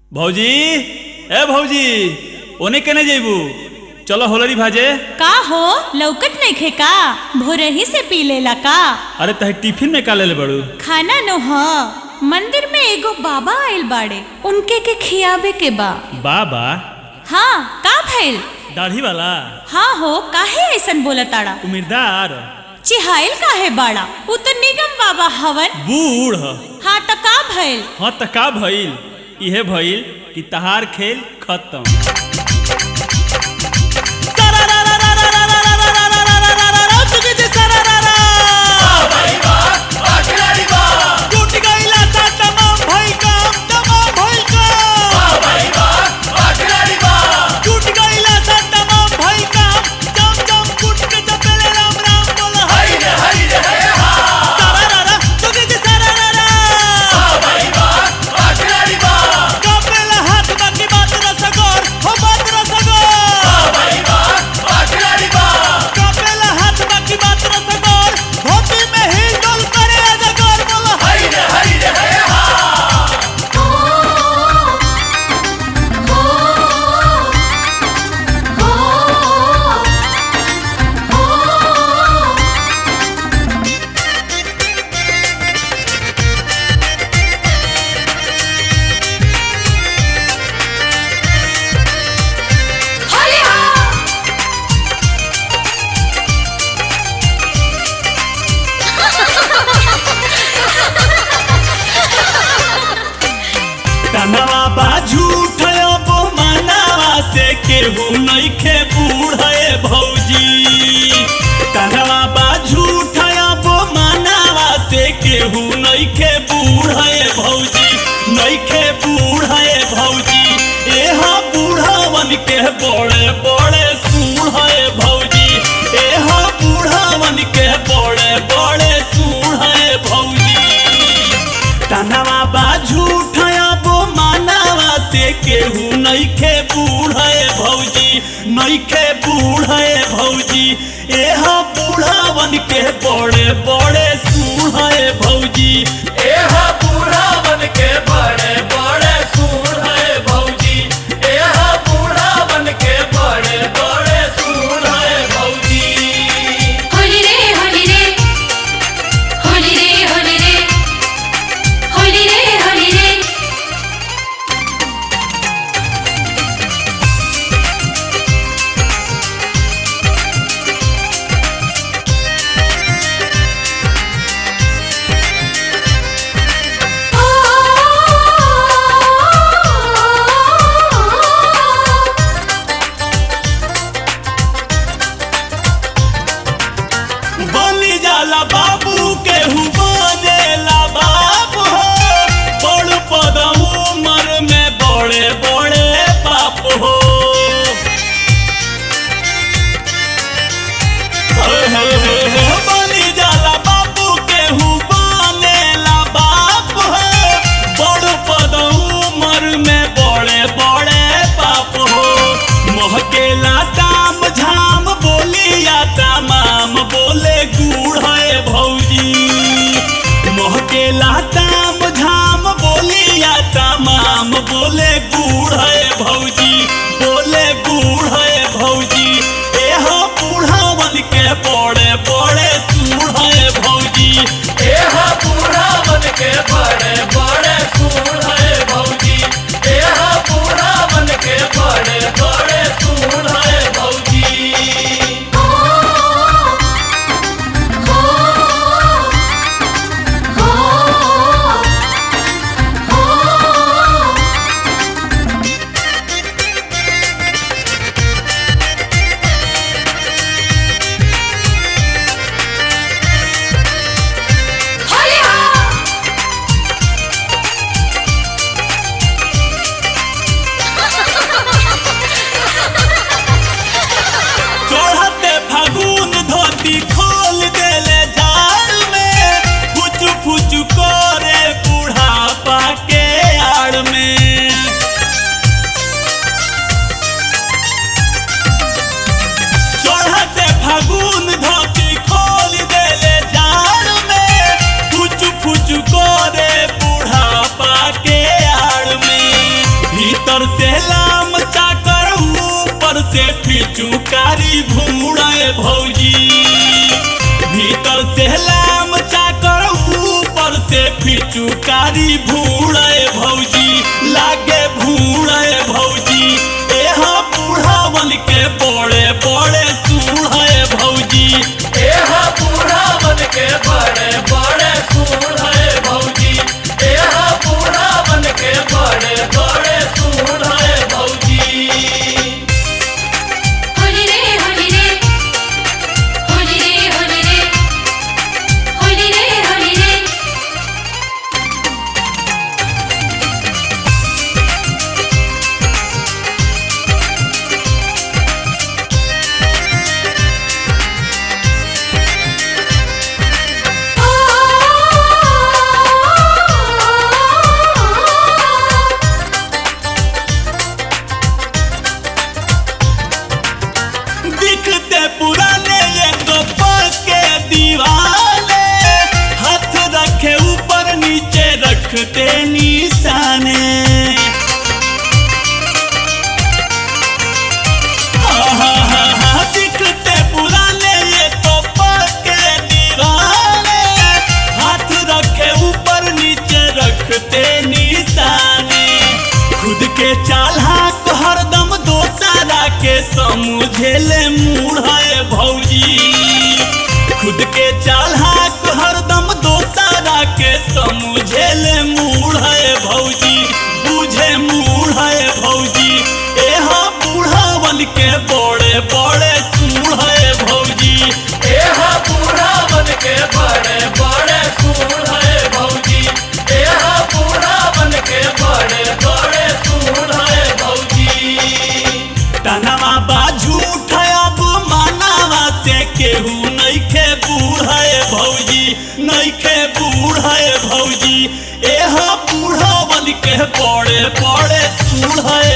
भौजी ए भौजी ओने केने जइबू चलो होलरी भाजे का हो लौकत नइखे का भोरही से पी लेला का अरे तहे टिफिन में का लेले बड़ू खाना नो ह मंदिर में एगो बाबा आइल बाड़े उनके के खियावे के बा बाबा हाँ का भइल दाढ़ी वाला हाँ हो काहे ऐसन बोला ताड़ा उम्मीदवार चिहाइल काहे बाड़ा उ तो निगम बाबा हवन बूढ़ हाँ त का भइल हाँ त का भइल इहे भइल कि तहार खेल खत्म टूट गइला सा तमाम भइल काम, तमाम भइल काम। टूट गइला सा तमाम भइल काम, जम जम कूट के चपेले राम राम बोला हई। सारारारा, टूट गइला सारारारा। कापेला हाथ बाकी बात रसगोर, हो बात रसगोर। कापेला हाथ बाकी बात रसगोर, धोती में हिल डोल करे अजगर बोला हई। तनवा बा झूठ अब मनावा से केहू नइखे बूढ़े भौजी तनवा बा झूठ अब मनावा से केहू नइखे बूढ़े भौजी नइखे बूढ़े भौजी एह बूढ़वन के बड़े बड़े सूढ़े भौजी एह बूढ़वन के बड़े बड़े सूढ़े भौजी तनवा बा झूठ अब मानवा से केहू नइखे बूढ़े भौजी नइखे बूढ़े भौजी एह बूढ़ावन के बड़े बड़े सूढ़े भौजी एह बूढ़ावन के बड़े बड़े सूढ़े भौजी एह बूढ़ावन के बड़े बड़े सूढ़े भौजी होली रे होली रे होली रे होली रे होली रे होली रे ओ भीतर से लाम चाकर ऊपर से फिचुकारी भूड़े भौजी भीतर से लाम चाकर ऊपर से फिचुकारी भूड़े भौजी लागे भूड़े भौजी एहा बूढ़ावन के बड़े बड़े सूढ़े भौजी एहा बूढ़ावन के बड़े बड़े सूढ़े भौजी एहा बूढ़ावन के बड़े बड़े सूढ़े भौजी होली रे होली रे होली रे होली रे होली रे होली रे दिखते पुराने ये तो के दीवाने हाथ रखे ऊपर नीचे रखते निशाने हाँ, हाँ, हाँ, हाँ, दिखते पुराने ये तो के दीवाने हाथ रखे ऊपर नीचे रखते निशाने खुद के चालाक हरदम दोसारा के समझेले मूढ़े भौजी खुद के चालाक हरदम दोसारा के समझेले मूढ़े भौजी बुझे मूढ़े भौजी एहा बूढ़ावन के बड़े बड़े सूढ़े भौजी एहा बूढ़ावन के बड़े बड़े सूढ़े भौजी एहा बूढ़ावन के बड़े बड़े सूढ़े भौजी तनवा बा झूठ अब मानवा से केहू नइखे बूढ़े भौजी नइखे बूढ़े भौजी एहा बूढ़ावन के बड़े बड़े सूढ़े